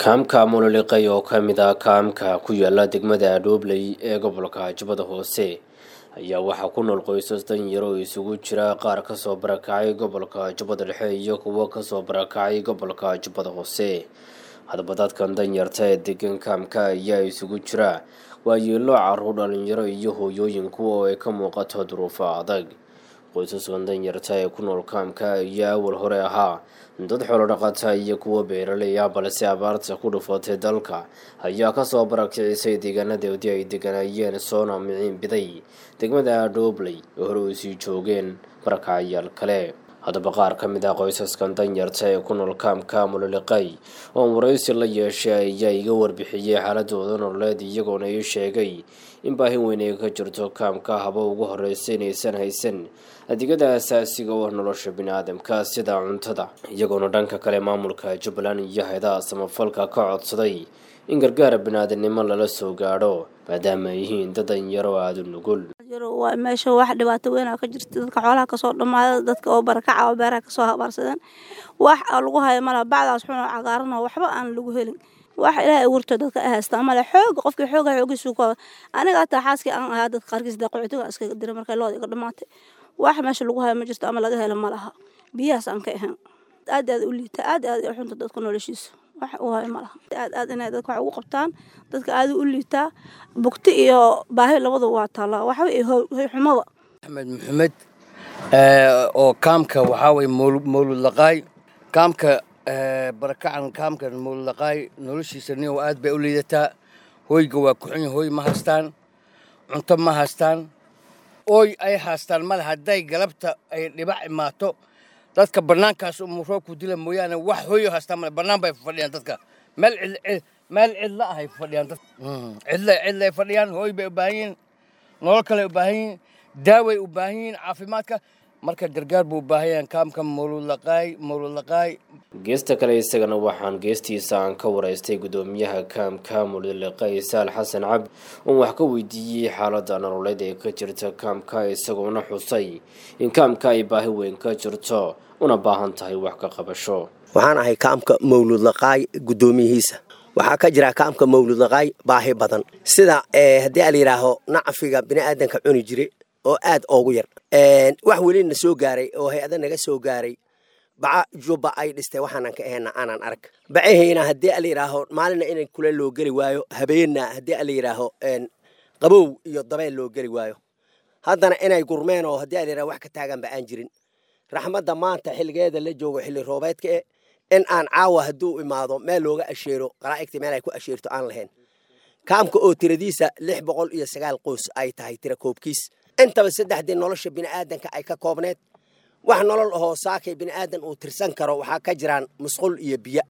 kaamka muloliqay oo ka mid ah kaamka ku yaala degmada adhoobley ee gobolka jubbada hoose ayaa waxaa ku nool qoysas danyaro oo isugu jira qaar kasoo barakacay gobolka jubbada dhexe iyo kuwo kasoo barakacay gobolka jubbada hoose hadaba dadkan danyarta ee degan kaamka ayaa isugu jira waayeelo caruur dhalinyaro iyo hooyooyin kuwa oo ay ka muuqato duruufo adag qoysaskan danyarta ee ku nool kaamka ayaa awal hore ahaa dad xoolo dhaqata iyo kuwo beeraley ah balse abaarta ku dhufatay dalka ayaa kasoo barakicisay deegaanadoodii ay deganayeen soona miciin biday degmada adhoobley oo hore usii joogeen barakacayaal kale haddaba qaar ka mid ah qoysaskan danyarta ee ku nool kaamka muloliqay oo waraysi la yeeshay ayaa iga warbixiyey xaaladooda nololeed iyagoona ii sheegay in baahi weyn ay ka jirto kaamka haba ugu horeysa inaysan haysan adeegyada asaasiga oo nolosha bini-aadamka sida cuntada iyagoona dhanka kale maamulka jubbaland iyo hay-adaha samafalka ka codsaday in gargaara bini-aadamnimo lala soo gaadho maadaama ay yihiin dad danyaro aada u nugul waa meesha wax dhibaato weynaa ka jirta dadka xoolaha kasoo dhamaada dadka oo barakaca oo beeraha kasoo habaarsadeen wax lagu hayo malaha bacdaas xun oo cagaaran oo waxba aan lagu helin wax ilaahay abuurto dadka ay haystaan male xoog qofkii xooga xoogiisu ku aniga hataa xaaskii aan ahaa dadka qaarkiis da qocotiga iskaga dira markay looda iga dhamaatay wax meesha lagu hayo ma jirto ama laga helo ma laha biyahaas aan ka ahayn aad aad u liita aad aad u xunta dadka noloshiisa wax u hayo ma laha aad aad inay dadka wax ugu qabtaan dadka aad u liitaa bugti iyo baahi labadu waa taallaa waxba iyo hoy xumaba axmed maxamed oo kaamka waxaa waye mawlud laqaay kaamka barakacan kaamka mawlud laqaay noloshiisa nin aad bay u liidataa hoyga waa kuxunya hoy ma haystaan cunto ma haystaan ooy ay haystaan male hadday galabta ay dhibac imaato dadka bannaankaas umu roobku dila mooyaane wax hoyo haystaan male bannaan bay fadhiyaan dadka meel meel cidla ahay fadhiyaan dad cidla cidlay fadhiyaan hooy bay u baahan yihiin nolol kale u baahan yihiin daaway u baahan yihiin caafimaadka marka gargaar buu u baahan yahan kaamka mawludlaqaay mawludlaqaay geesta kale isagana waxaan geestiisa aan ka waraystay guddoomiyaha kaamka mawludlaqaay saal xasan cabd oon wax ka weydiiyey xaaladda nololeed ee ka jirta kaamka isagoona xusay in kaamka ay baahi weyn ka jirto una baahan tahay wax ka qabasho waxaan ahay kaamka mawludlaqaay guddoomiyihiisa waxaa ka jira kaamka mawludlaqaay baahi badan sida haddii a layidhaaho nacfiga bini'aadanka cuni jire oo aad oogu yar wax weli na soo gaaray oo hay-ada naga soo gaaray baca jubba ay dhistay waxaanan ka ahayna aanan arag bacahayna haddii a layidhaaho maalina inan kule loo geli waayo habeenna haddii a layidhaaho qabow iyo dabeel loo geli waayo haddana inay gurmeen oo haddii a layidhaho wax ka taaganba aan jirin raxmadda maanta xilligeeda la joogo xilli roobeedka e in aan caawa hadduu imaado meel looga asheero qaraa'igta meel ay ku asheerto aan lahayn kaamka oo tiradiisa lix boqol iyo sagaal qoys ay tahay tira koobkiis intaba saddexdii nolosha bini'aadanka ay ka koobneed wax nolol ahoo saakay bini'aadan uu tirsan karo waxaa ka jiraan musqul iyo biyo